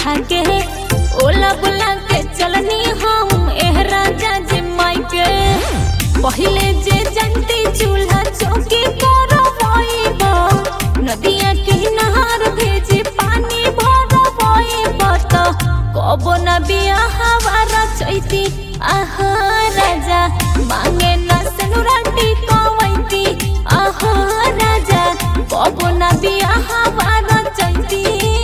खा के ओला बुला के चलनी हम एह राजा जी माई के पहिले जे जंती चूल्हा चौकी करवाइबा नदिया के नहार भेजे पानी भरवाइबा त कबो न बियाह हवारा चैती आहा राजा मांगे न सनुराटी कवैती आहा राजा कबो न बियाह हवारा चैती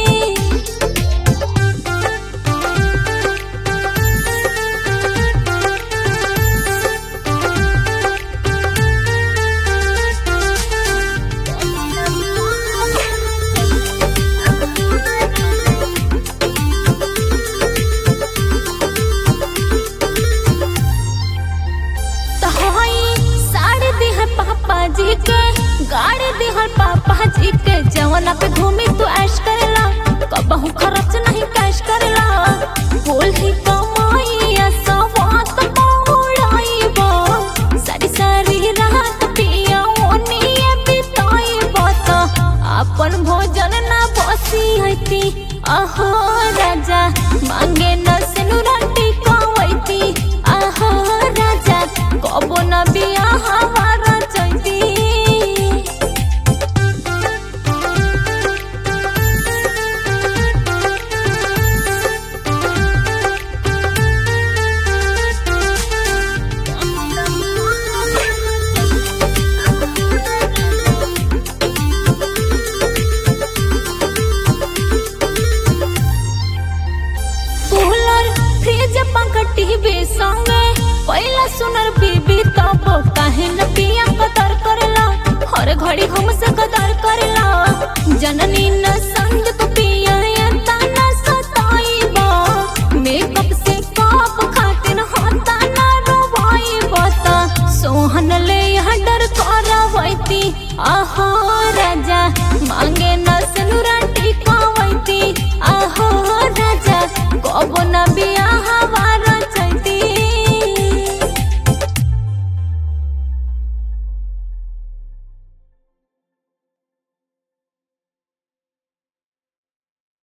तो हई साड़ी दिहर पापा जी के गाड़ी दिहर पापा जी के जवना पे घूमी तू ऐश करेला कबहू खर्च नहीं कैश करेला बोल ही कमाइया सवात मौड़ाइबा सारी सारी रात पिया ओनिए बिताइबा त अपन भोजन ना बसी हती आहो राजा मांगे न सिनुराटी कवैती आहो राजा कबो न बियाह हमारा चैती कूलर फ्रिज पंखा टीवी संगे पहिला सुनर बीबी तब काहे न पिया कदर करेला हर घड़ी हमसे कदर करेला जननी न